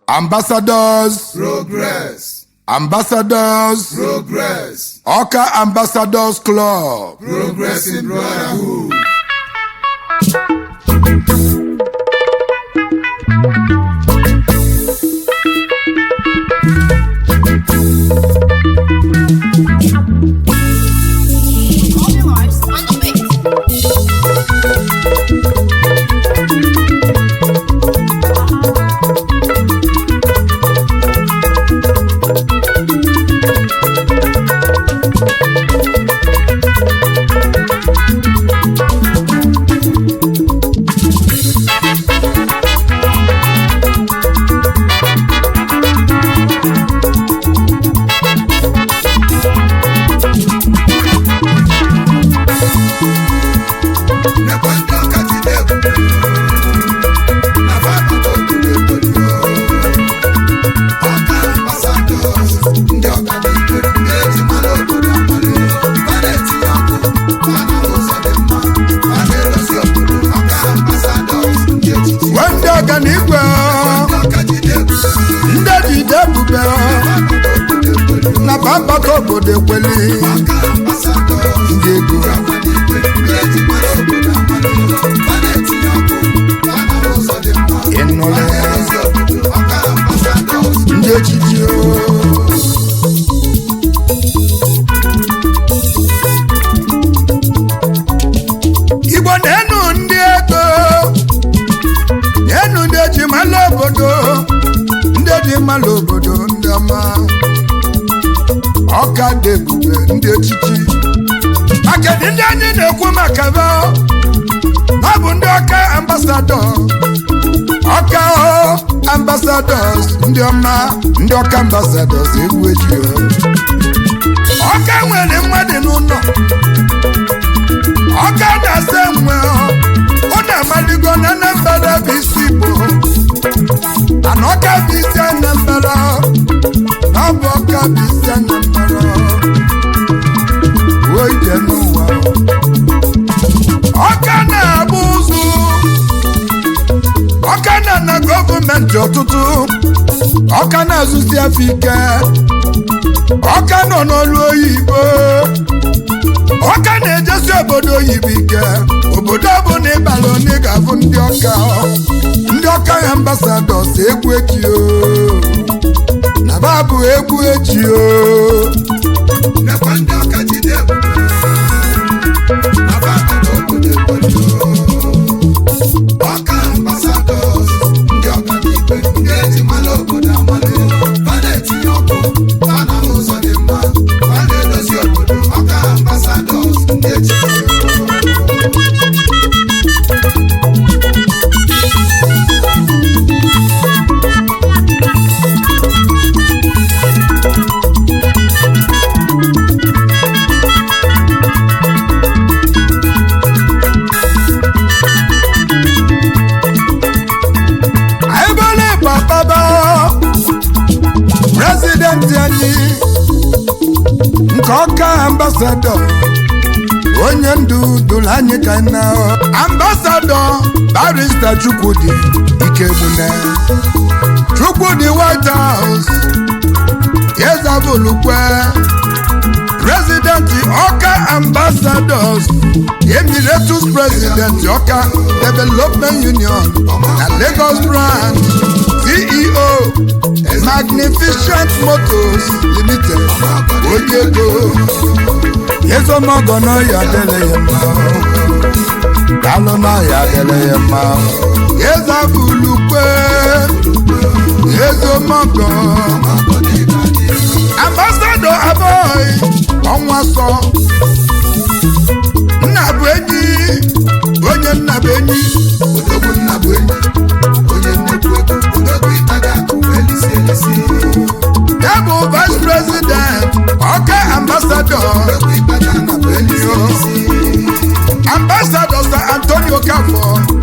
ambassadors Progress. ambassadors Progress. ọka ambassadors club Progressing Brotherhood. All your lives on the beat. Nekwa ndị ọka ji na-ebute. Na fada obodo obodo. Ọka ambassadors. Ndị ọka dị ike. Ndị eji mara obodo amara. Ha na-etinye ọkụ. Ha na ụzọ dị mma. Ha na-edozi obodo. Ọka ambassadors. Ndị echichi. wee ndị ọganigwe Ndị ọka ji na-ebute. ndị jide ebube na bambata obodo ekweli Ọka ambassadors. ndị ego ịnụle ndị echichi o. igbo na-enu ndị ego na-enu ndị eji mala obodo ndị eji mala obodo ndị ọma ọka dị ebube ndị echichi akadị ndị anyị na-ekwu maka ba ọ bụ ndị ọka ambasadọ ọka o ambasadọs ndị ọma ndị ọka ambasadọs egwu eji o. ọka nwere mmadụ n'ụlọ ọka na-asa enwe ọ na-amaligo na anambra bụ isi igbo ana ọka bụ isi anambra na ọ bụ ọka bụ isi anambra ruo ije n'ụwa ọka na-agba ụzụ ọka na na gọọmenti ọtụtụ ọka na-azụzi afọ ike ọka nọ n'ọrụ oyibo ọka na-ejesi obodo oyibo ike obodo ọbụla ịbara onye ga-abụ ndị ọka ndị ọka ya ambasadọs egwu eji o na babụ egwu eji o Ọka ambassadors, ndị ọganiigwe, ndị eji mara obodo amara. Ha na-etinye ọkụ, ha na ụzọ dị mma, ha na-edozi obodo. Ọka ambassadors, ndị echichi. anyị bụrụ ịgba kpaba prezidenti anyị nke ọka ambasadọ onye ndu dụrụ anyị ka na ambasadọ barista chukwudi ikegbune chukwudi white house yezabulukwe prezidenti ọka ambasadọs emiratus prezidenti ọka development union na lagos branch ceo magnificent motors limited onye ego ezomọgọ n'ọya adịla ya mma dalụ n'ọya adịla ya mma ezabulukwe ezomọgọ ambassador aboy ọnwa sọ nna bụ enyi onye nna bụ enyi Odogwu nna bụ enyi, onye nnukwu ego. Odogwu ịtaga akụ elisi elisi. ya bụ vice president ọka ambassador Odogwu ịtaga akụ elisi elisi. ambassador sir antonio kafọ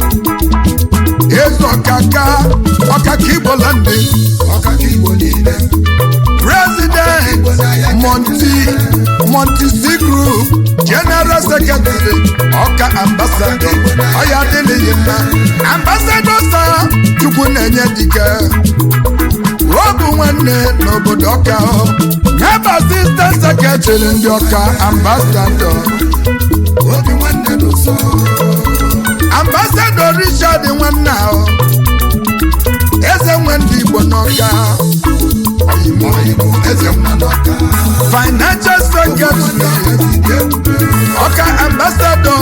eze ọkaka ọkaka igbolandi Ọka ka Igbo niile. president monti monti c group general secretary ọka ambassador ọya adịghị mma ambassador sa chukwu na-enye dike nwanne n'obodo ọka ọ ya bụ asistant sekretary ndị ọka ambasadọ obi nwanne n'ụsọ ambasadọ richard nwanne ahụ eze nwe ndị igbo n'ọka oyimo oyimo eze nwa n'ọka financial secretary ide ebube ọka ambasadọ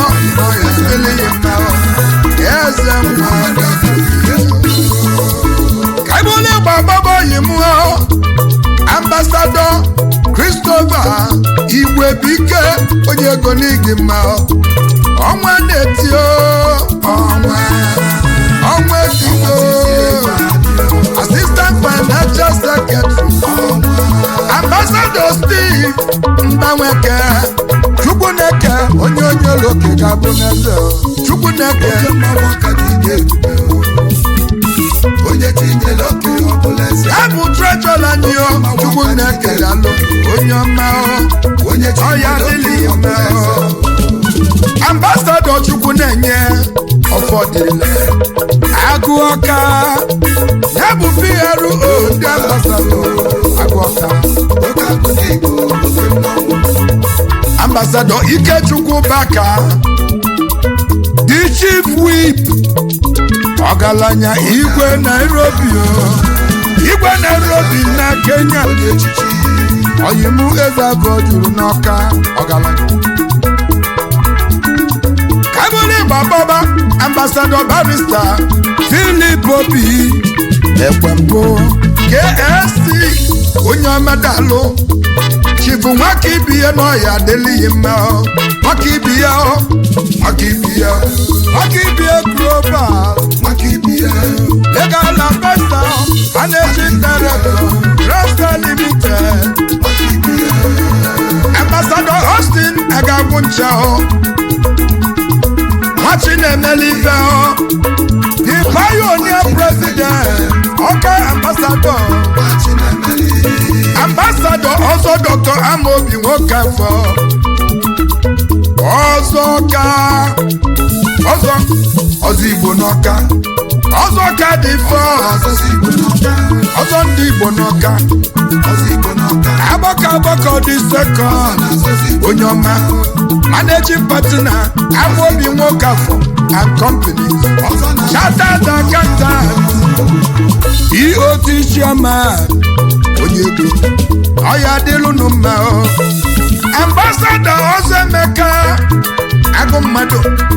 eze nwa kaibụlụ ịgba agbaba oyi m ambasadọ christopher igwebike onye ego n'igi mma ọnwa na-eti o, ọnwa ọnwa etito assistant financial secretary ambassador steve mbanweke chukwuneke onye onye ụlọoke ga-abụ n'eze chukwuneke mmanwụ ọka dị ide ebube onye tinyere oke ọbụla eze ya bụ trejọra anyị o chukwuneke dalụ onye ọma o onye ọya tinyere dịlị oke ime ọbụla o eze ambasadọ chukwu na-enye ọfọdịle agụ ọka ya bụ PRO ndị ambasadọ agụ ọka oke akụ ndị igbo oke mmanwụ ambasadọ ikechukwu baka the chief whip ọgaranya igwe nairobi o igwe nairobi na kenya onye echichi oyimu eze abụọ juru n'ọka ọgaranya kabụlụ gbababa ambasadọ barista filip obi ekwembụ ksc onye ọmedalụ chifu nwaka ibiye n'ọya adịlịghị mma ọ. nwaka ibiye ọ nwaka ibiye nwaka ibiye global maka ibi ya legal advisor managing director rasta limited maka ibi ya ambassador austin agagwu nche ọ nwachi na-emeli ife ọ the pioneer president ọka ambassador machi na-emeli ambassador ọzọ dr amobi nwoke afọ ọzọ ka ọzọ ọzọ igbo n'ọka ọzọ ka dị fọ ọzọzi igbo n'ọka ọzọ ndị igbo n'ọka ọzọ igbo n'ọka agbakọ agbakọ dị sekọnd ọzọzi igbo onye ọma managing partner amobi nwoke afọ and companies ọzọ na chartered accountant eot chairman onye ego ọya dịlụnụ mma o ambassador ọzọ emeka agụ mmadụ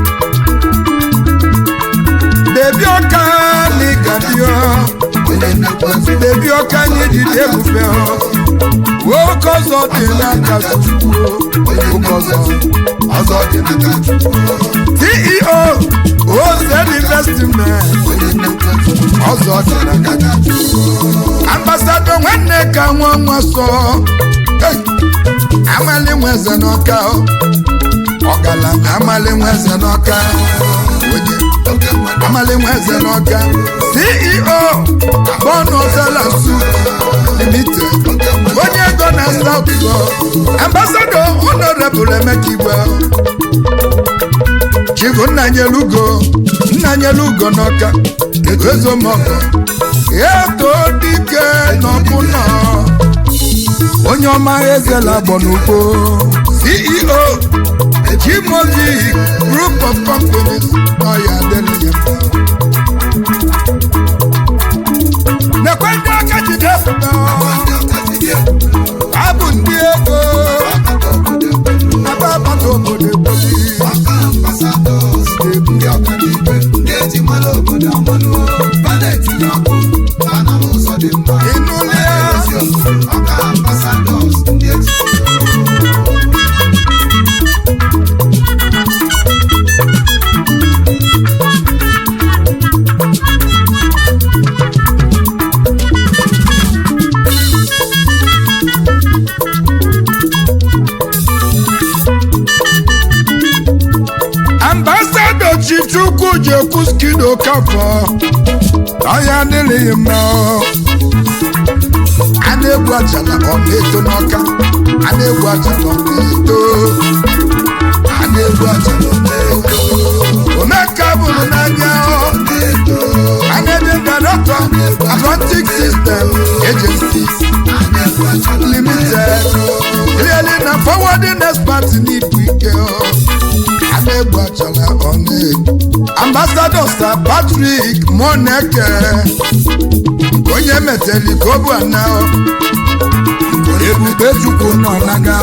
bebi ọka n'ịgadio onye nnekwu eze bebi ọka n'ijide ebube o nwoke ọzọ dị n'aka chukwu onye nwoke ọzọ ọzọ dị n'aka chukwu ceo ozel investment onye nnekwu eze ọzọ dị n'aka n'aka chukwu ambasado nwanne ka nwa nwa sọ Hey! amali nweze n'ọka o. ọgaranya amali nweze n'ọka onye oke mmadụ amali nweze n'ọka ceo bonozela su limited oke mmadụ onye ego na south go ambasado honorable emeka igwe chibu nnanyelugo nnanyelugo n'ọka ezomọkọ eto dike n'ọbụnọ onye ọma ezela gbọnugbo ceo jimobi group of companies ọya adịghị mma nekwe ndị aka jide fụta ndị ọka dị ebube abụ ndị ego ọkata obodo ebube ebe agbata obodo eboli ọka ambasadọs ndị ọka dị ibe ndị eji mara obodo amalụ ba na-etinye ọkụ ba na n'ụzọ dị mma ịnụle ya ezi obodo ọka ambasadọs ndị eji ambasado chief chukwu ji ekwu skido kafọ ọya adịghị mma a na-egwu ajala ọ na-eto n'ọka a na-egwu ajala ọ na-eto a na-egwu ajala ọ na-eto omeka bụrụ n'anya managing director atlantic system agency service limited clearly na forwarding expert n'ibu ike a na-egbu achala ọnụ ambassador sir patrick moneke onye meteli ka ọ bụ ana ebube chukwu nọ naga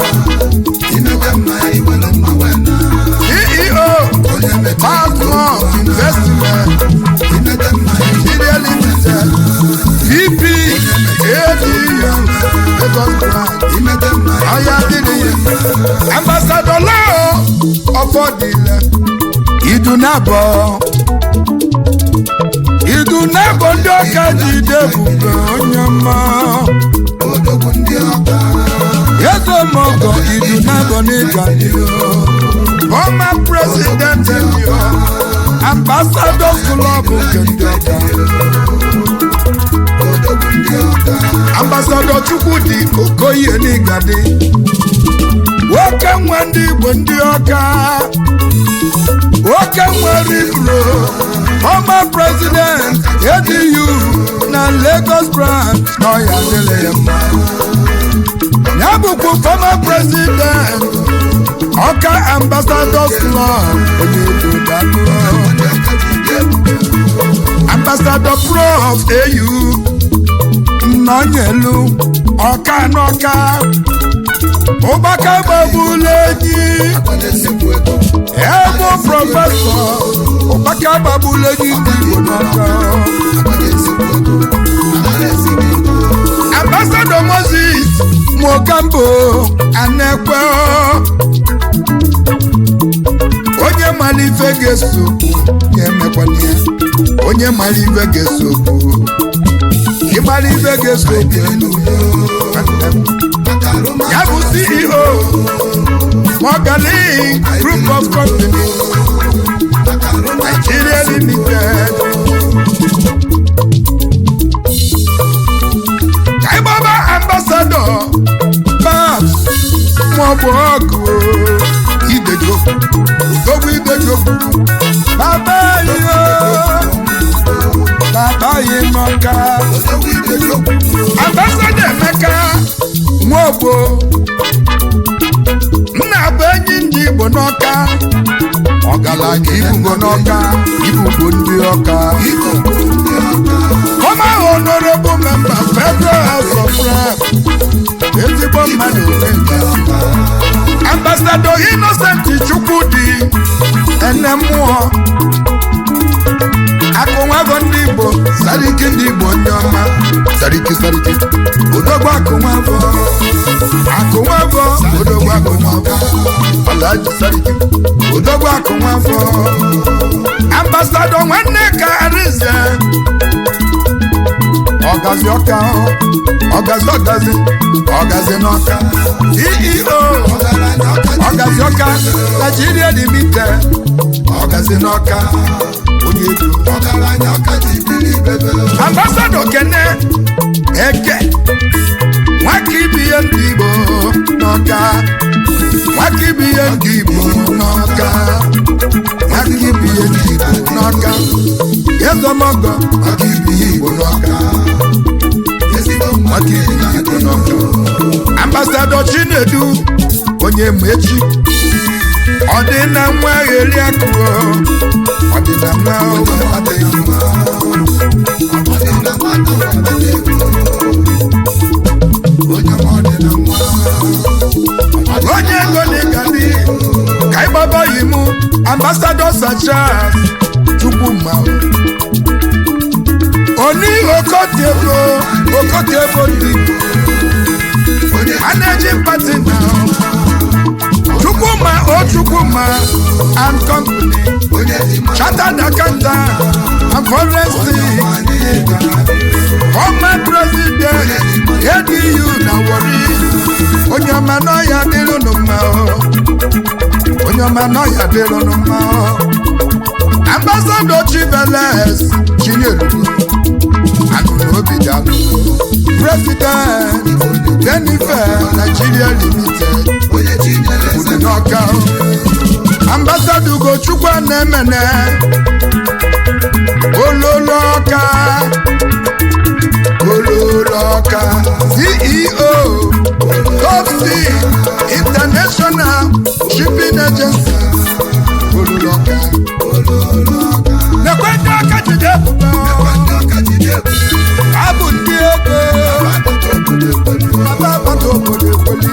ceo Partner investment nigeria limited vp adm lagos branch ọya dịrị ya ambassador lao ọfọdịlẹ idunabọ idunabọ ndị ọka ji debube onye mma ezemogo idunabọ n'ịga former president elio ambassadors club nke ndị ọka ambassador chukwudi okoye n'igadi nwoke nwe ndị igbo ndị ọka nwoke nwere ibro former president edu na lagos branch n'ọya dịrị ya mma ya bụkwa former president ọka ambassadors club onye ego dalụ ambassador prof au nnọnyelu ọka n'ọka ụgbaka gbagbula enyi ebe prọfesọ ụgbaka gbagbula enyi ndị igbo n'ọka ambassador moses mokambo anekwe onye mara ife ga-esokwu ya emekwana ya onye mara ife ga-esokwu ịmara ife ga-esokwu ya bụ ceo Mogali group of companies Nigeria limited kaibaba ambassador babs maọbụ ọgụ idejo odogwu idejo baba yo baba yi n'ọka ambassador emeka nwaogbo nna bụ enyi ndị igbo n'ọka ọgaranya ibugo n'ọka ibugo ndị ọka former honorable member federal house of rep ezigbo mmadụ ambassador innocent chukwudi ene mmụọ akụnwago ndị igbo sariki ndị igbo ndị ọma sariki sariki odogbo akụnwago akụnwago odogbo akụnwago alhaji sariki odogbo akụnwago ambassador nwanne ka arize ọgazi ọka ọgazi ọgazi ọgazi n'ọka ceo ọgazi ọka nigeria limited ọgazi n'ọka onye ego ambassador kene eke nwaka ibi ihe ndị igbo n'ọka nwaka ibi ihe ndị igbo n'ọka nwaka ibi ihe ndị igbo n'ọka ezomogo nwaka ibi ihe igbo n'ọka nwaka ibi ihe igbo n'ọka ambassador chinedu onye mechi ọ dị na nwa gheri akụọ ọ dị na nwa adịghị mma onye ego n'ịgadi ka ịgbaba yi mụ ambasadọ sachas chukwuma oni okotiebo okotiebo ndị managing partner chukwuma o chukwuma and company chartered accountant and forensic former president adu na wari onye ọma n'ọya dịrụnụ mma o onye ọma n'ọya dịrụnụ mma o ambassador chiveles chinyelu anụrụ obi dalụ president jennifer nigeria limited kwuru n'ọka o ambassador ugochukwu na-emene ololo ọka ololo ọka ceo top sea international shipping agency olùlọ́kà nekwe ndị aka jide ebube abụ ndị ego baba agbata obodo ekweli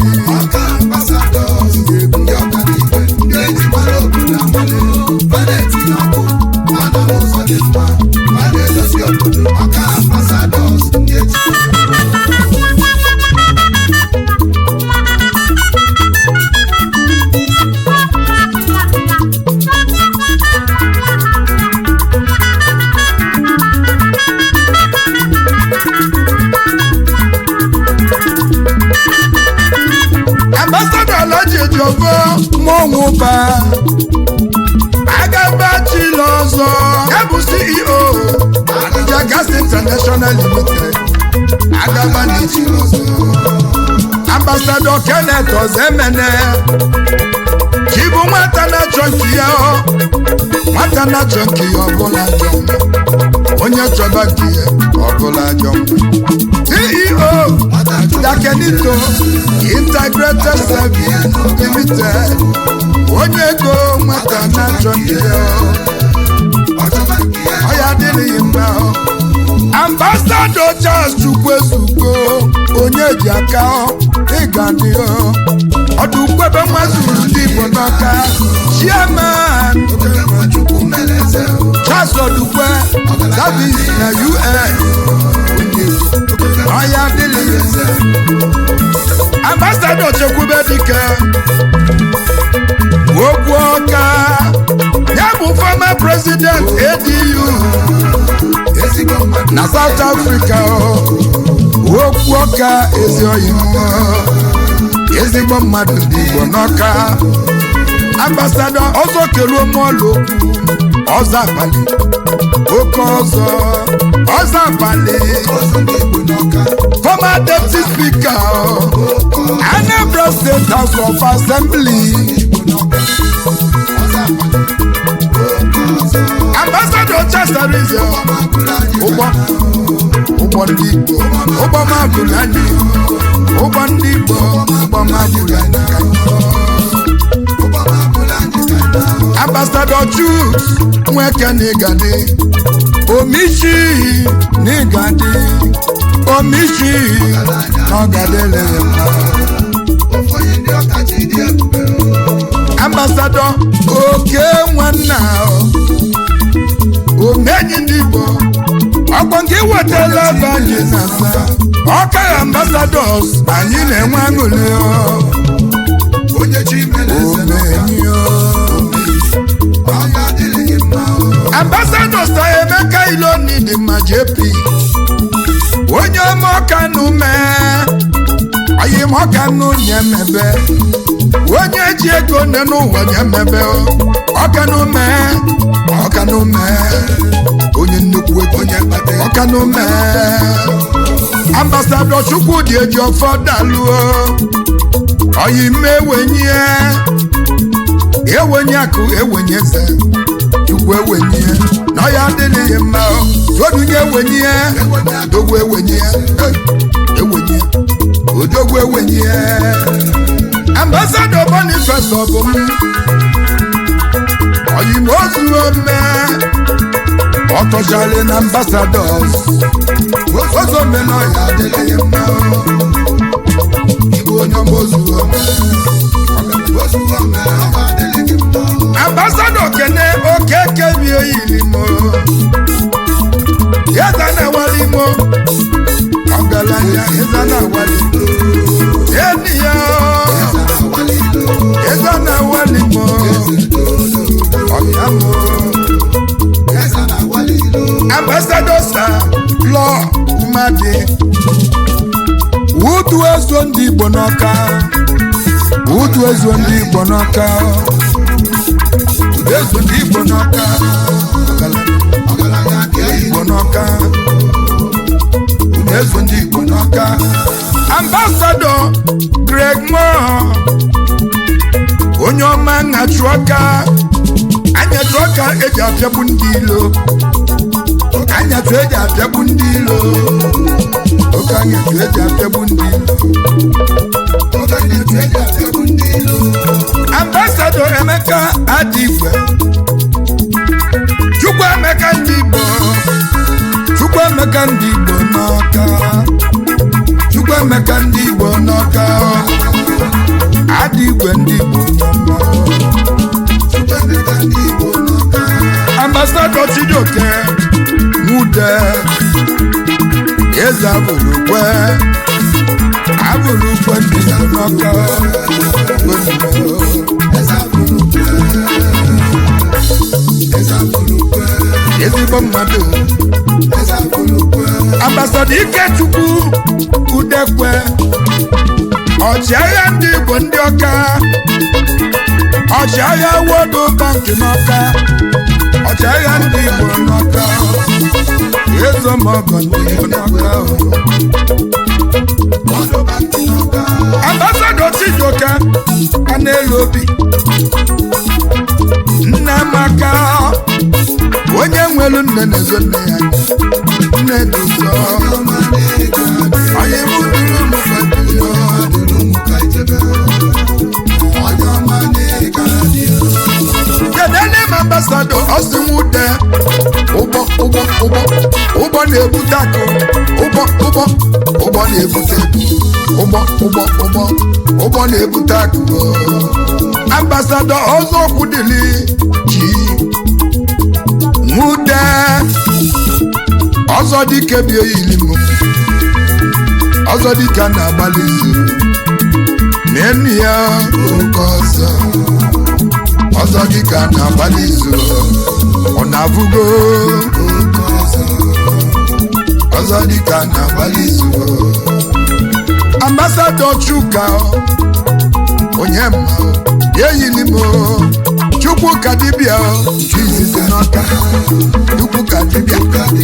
Ọka ambasadọs ndị eji ambassadọ alhaji ejogo mọnwụba agabachila ọzọ ya bụ ceo Abuja Gas International Limited agabanichi ambassadọ Kenneth Ozemene chibu nwata na-achọ nke ya ọ nwata na-achọ nke ya ọbụla ajọ mma onye chọba nke ya ọbụla ajọ mma ceo Dakenito Integrated Service Limited onye ego nwata na-achọ nke ya ọ ya adịghị mma ọ. Ambassador Charles Chukwuezugo onye ji aka ọ ịga dị ọ ọdụ kwebe nwazuru ndị Igbo n'ọka chairman Charles Odukwe service na UN ọ ya adịghị Ambassador Chekwube Dike okwu ọka ya bụ former president ADU na South Africa ọ. okwu ọka ezi oyibo ezigbo mmadụ dị Igbo n'ọka ambassadọ ọzọ keruo mọlụ okwu ọzọ abalị oke ọzọ ọzọ abalị former deputy speaker ọ. Anambra State House of Assembly ambassadọ Chasarize ụgbọ ụgbọ ndị Igbo ụgbọ mabụrụ anyị ụgbọ ndị Igbo ụgbọ mabụrụ anyị ka anyị ambassadọ Chuks nweke n'ịgadị omishi n'ịgadị omishi n'ọgadịle ambassadọ oke nwanna omenyi ndị Igbo ọkpọ nke wetala ebe anyị na-asa ọka ambasadọs anyị na-enwe aṅụrị onye chi mere eze omenyi ọya adịghị mma ambasadọs ta Emeka Iloni dị mma JP onye ọma ọkanụ mee ọyị m ọkanụ nye mebe onye ji ego nne n'ụwa nye mebe ọkanụ mee ọkanụ mee onye nnukwu ego onye kpata ọkanụ mee ambasadọ Chukwudị eji ọfọ daluo ọyị m ewenye ewenye akụ ewenye eze chukwu ewenye na ọya adịghị mma odunye ewenye odogwu ewenye eh, ewenye odogwu ewenye ambasadọ Boniface ọbụm oyimozu ome ọtọchali na ambasadọs ozome na ọya adịghị mma igwe onye mozu ome ozuzo mere ọya adịghị mma ambasadọ kene okeke bi oyilimo yeza na walimo ọgaranya yeza na walimo eniya yeza na walimo ọyamo ambasadọ sa lọ umadi wudu ezo ndị igbo n'ọka wudu ezo ndị igbo n'ọka ezo ndị igbo n'ọka igbo n'ọka ezo ndị igbo n'ọka ambasadọ greg mo onye ọma nhachu ọka anyatụ ọka eji apịagbu ndị ilo anyatụ eji apịagbu ndị ilo oke anyatụ eji apịagbu ndị chijioke nwude eze abụrụkwe abụrụkwe ndị n'ọka ezigbo mmadụ ambasada ikechukwu udekwe ọchịagha ndị igbo ndị ọka ọchịagha wodo banki n'ọka ọchịagha ndị igbo n'ọka ezomọgọ ndị igbo n'ọka ambasada chijioke a na-elu obi nne amaka onye nwelu nne na-ezo nne ya anya. nne dị ụzọ onye mụ duru ụmụ fadịyo kedụ m ambasadọ ọsinwude ụgbọ ụgbọ ụgbọ ụgbọ na-ebute akụ ụgbọ ụgbọ ụgbọ na-ebute ụgbọ ụgbọ ụgbọ ụgbọ na-ebute akụ ambasadọ ọzọ okwu dịli ji nwude ọzọ dike bi oyili m ọzọ dike na-agbalị izu n'enu ya oke ọzọ ọzọ dịka na-agbalị izu ọ na-abụgo oke ọzọ ọzọ dịka na-agbalị izu ambasadọ chuka onye mma ya eyili m chukwu ka dibịa nke izizi n'ọka chukwu ka dibịa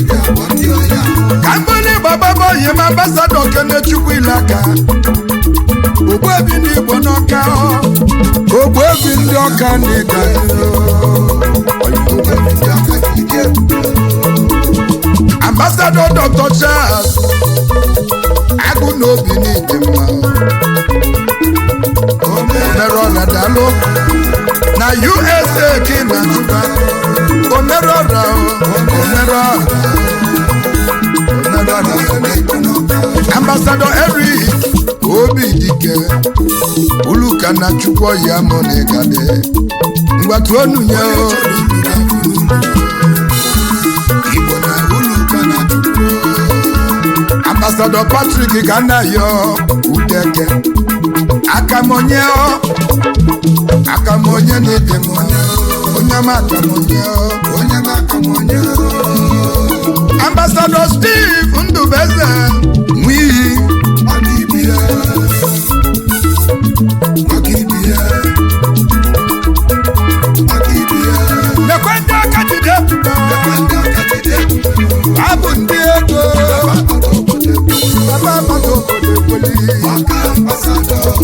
ka mbili gbababa onye m ambasadọ kene chukwu ile aka ogbuebi ndị igbo n'ọka ogbuebi ndị ọka na ịga ambasadọ dr charles agụ na obi n'ịdị mma omerọra dalụ na usa ka ị na-achụba omerọra omerọra ambasadọ eric obi dike uluka na chukwu ya mụ na ịgade mgbatu onu ya o igbo na uluka na chukwu ambasadọ patrik ka nna ya udeke akamonye o akamonye na ịdị mma onye ma akamonye o onye ma akamonye o ambasadọ steve ndụbeze nwiyi nekwe ndị aka jide abụ ndị ego baba agbata obodo ekweli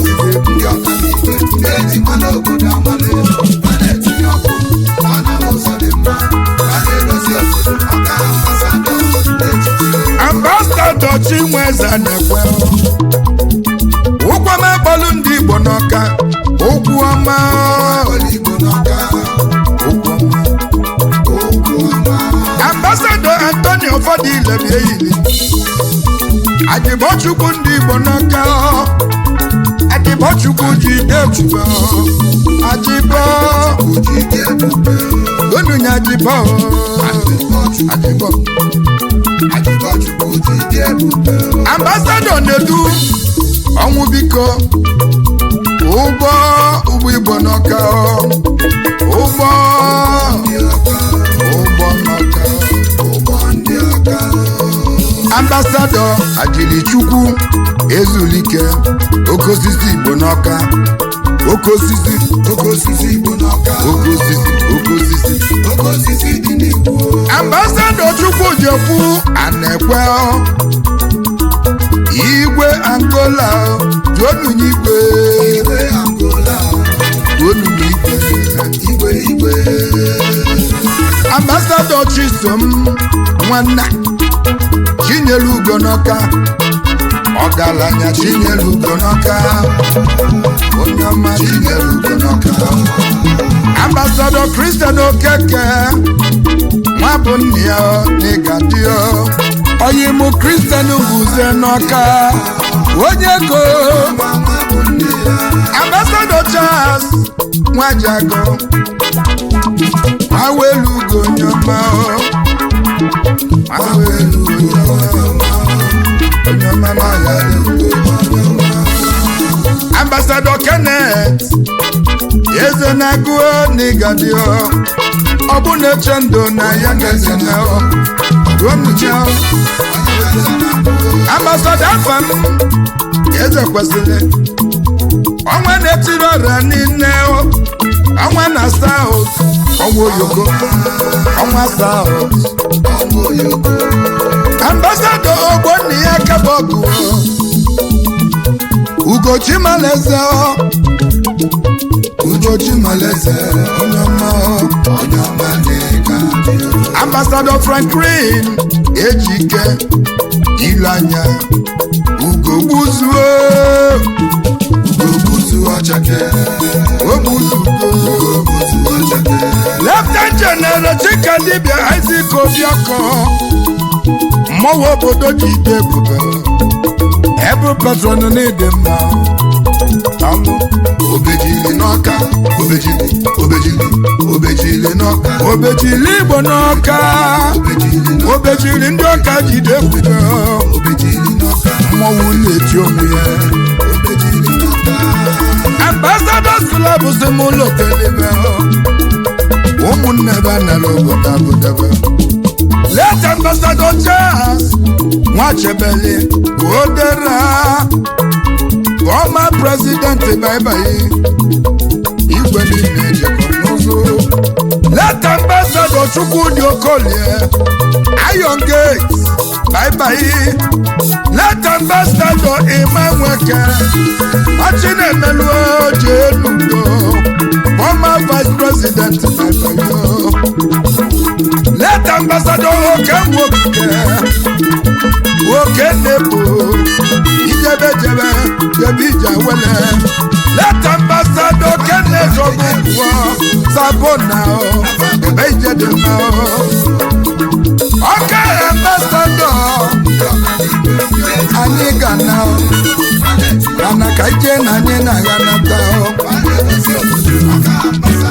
ambasadọ chinweze na-ekwe ụkwụ ọma kpọlụ ndị igbo n'ọka okwu ọma ambasadọ antonio fọdụile bi eyili adịbọchukwu ndị igbo n'ọka adịbọchukwu ji ekwube adịbọ onunya adịbọ adịbọ ambasadọ na-edu ọnwụ biko ụgbọ ụgbọ igbo n'ọka ụgbọ ụgbọ n'ọka ambasadọ ajilichukwu ezulike oke osisi igbo n'ọka oke osisi oke osisi igbo n'ọka oke osisi oke osisi oke osisi dị n'igbo ambasadọ chukwu jekwu ana-ekwe igwe angola juonunye igwe igwe angola juonunye igwe igwe igwe ambasadọ chisom nwanna chinyere ugo n'ọka ọgaranya chinyere ugo n'ọka onye ọma chinyere ugo n'ọka ambasadọ kristian okeke nwa bụ nne ya n'ịga dị oyimụ kristian guze n'ọka onye go nwa nwa bụ nne ya ambasadọ charles nwajago awelu ugo nyoma awelu ugo nyoma nyoma na ya ambassador kenneth eze na-agụọ n'ịgadio ọ bụ na-eche ndụ na ya ga-eze na ruonucha ambassador afam eze kwesịrị ọnwa na-etiri ọrịa niile ọnwa na saut ọnwa oyoko ọnwa saut ambasado ogbonna ya kabọgụ ugochi maleze ugochi maleze onye ọma onye ọma na-ega dị ambasado franklin ejike ilu anya ugogbuzuo obuzu ọchake ogbuzugo obuzu ọchake Leftenant General Chika Dibia Isaac Obiako mmọnwụ obodo ji ide ebube ebụ patron n'ịdị mma alụ obejiri n'ọka obejiri obejiri obejiri n'ọka obejiri igbo n'ọka obejiri n'ọka obejiri ndị ọka jide ebube obejiri n'ọka mmọnwụ na-eti onwe ya obejiri n'ọka ambassadors club si m ụlọ kelebe ụmụnne ebe a nara obodo abụdebe late ambassador Charles nwachebeli odera former president baibai igwe niile ejekọ n'ụzọ late ambassador chukwudi okolie iron gate baibai late ambassador imanweke Achinemelu Ojenugo, former vice president Baibayo. Late ambassador Oke Nwoke, Oke Nebo, Ijebejebe, Jebija Wele. Late ambassador Kenneth Ogunwo, Sabona o, Ebe Ijedema o. Oke ambassador, anyị ga na o. Mana ka ije na anyị na-agha nata o. a na-edozi obodo ọka ambasada